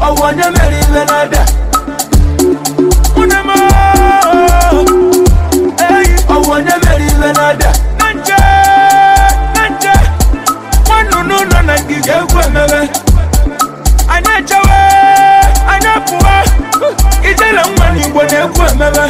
ọwụ onye mere ibe na-ada Nwunye m eyi ọwụ onye mere ibe na-ada na nche na nche nwanụnụ nọ na ngige egwu emebe anyị echewe anyị pụọ ijele nwa n'igbo na-egwu emebe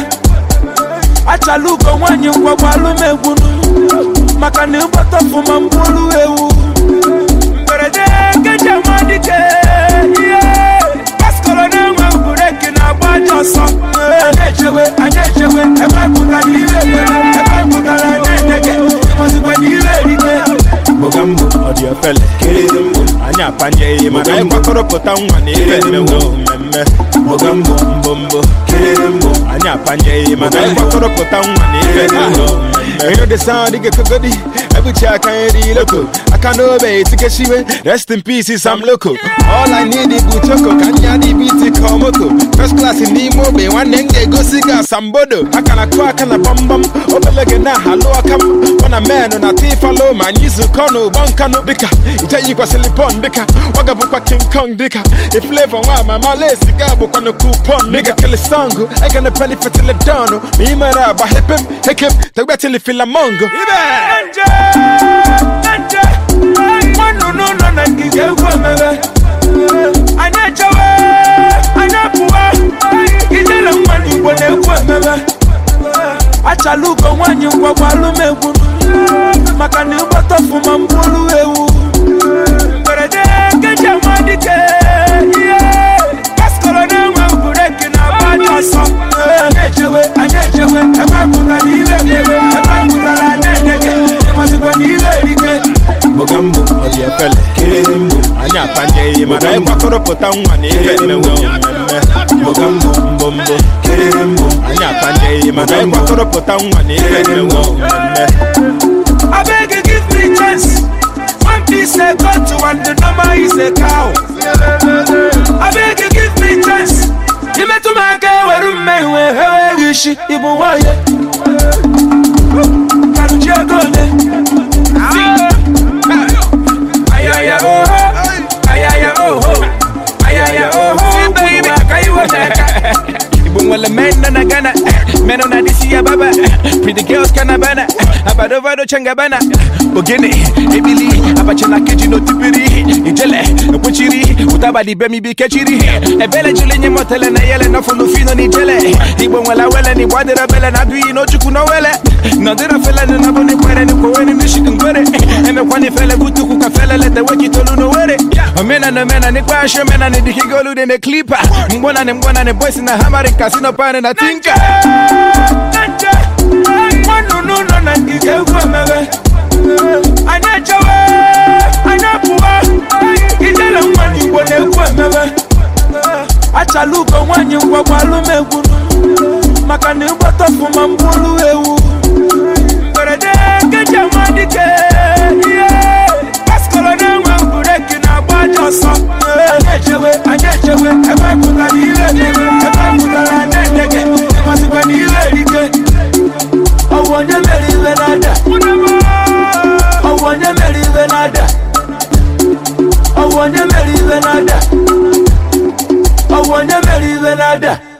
achala ugo nwaanyị ngwagwa alụmegwu maka na ịgbata ọfụma mkpụrụ ewu mberede nkeji ama dike ihe paskọrọ na-enwe bureki na-agba aja ọsọ anyị echewe anyị echewe ebe pụtara ire ekpere ebe pụtara na-edege ịmazikwa na ire erike Mogambo, ọ dị ofele kiriri mbụ anyị apanyeghị mana anyị gbakọrọpụta nwa na ife mmewo mmemme Mogambo, mbombo kiriri mbụ anyị apanyeghị mana anyị gbakọrọpụta nwa na ife mmewo mmemme You know the sound you get kogodi Every check I ain't loco I can't obey to get shiwe Rest in peace I'm loco All I need is buchoko Kanya di biti komoko First class in Nimo Bay One nenge go siga sambodo Akana kwa akana bam bam Obelege na halo akam Wana meno na tifalo Manyizu kono bonkano dika Itayi kwa silipon dika Waga bukwa King Kong dika If flavor wa mama lesi Gabu kwa no coupon Nigga kill a song I gonna penny for till it down Mimara ba hip him Hik him Tagba till it feel a mongo nje nje nwanụnụ nọ na ngige egwu emebe anyị echewe anyị pụọ ijele nwa n'igbo na-egwu emebe achala ugo nwaanyị ngwagwa alụmegwu maka na ịgbata ọfụma mkpụrụ ewu mberede nkeji ama dike ihe paskọrọ na-enwe bureki na-agba aja ọsọ anyị echewe anyị echewe ebe pụtara ire ekpere ebe pụtara na-edege ịmazikwa na ire erike Mogambo, ọ dị efele kiriri mbụ anyị apanyeghị mana anyị gbakọrọpụta nwa na ife mmewo mmemme Mogambo, mbombo kiriri mbụ anyị apanyeghị mana anyị gbakọrọpụta nwa na ife mmewo mmemme I beg you give me chance. One piece a got to and the number is a cow. I beg you give me chance. You met to my girl where you may wear her wish even why. Can you go Ayaya oh ho, ayaya oh ho, ayaya oh ho, baby, can you work Igbo nwere men nọ na Ghana men na disi ya baba pretty girls kana bana abadovado changa bana ogene ebili abacha na keji n'otipiri ijele ekwechiri ụtabadi bemi bi kechiri ebele jili nye motele na yele nọfụ n'ofino n'ijele igbo nwere awele na igbo adịrọ bele na adụghị n'ochukwu n'owele nọdịrọ fele na nabụ n'ikwere n'ikwoweni n'ishiki ngwere emekwa n'ifele butukwu ka fele leta wekitolu n'owere omena na omena n'ikpe ashe omena n'idikigolu dị n'eklipa mgbona na mgbona na boys na hamari kasino pane na tinka nje nwanụnụ nọ na ngige egwu emebe anyị echewe anyị pụọ ijele nwa n'igbo na-egwu emebe achala ugo nwaanyị ngwagwa alụmegwu maka na ịgbata ọfụma mkpụrụ ewu mberede nkeji ama dike ihe paskọrọ na-enwe bureki na-agba aja ọsọ anyị echewe anyị echewe ebe pụtara ire ekpere ebe pụtara na-edege ịmazikwa na ire erike ọwụ onye mere ibe na-ada ọwụ onye mere ibe na-ada ọwụ onye mere ibe na-ada ọwụ onye mere ibe na-ada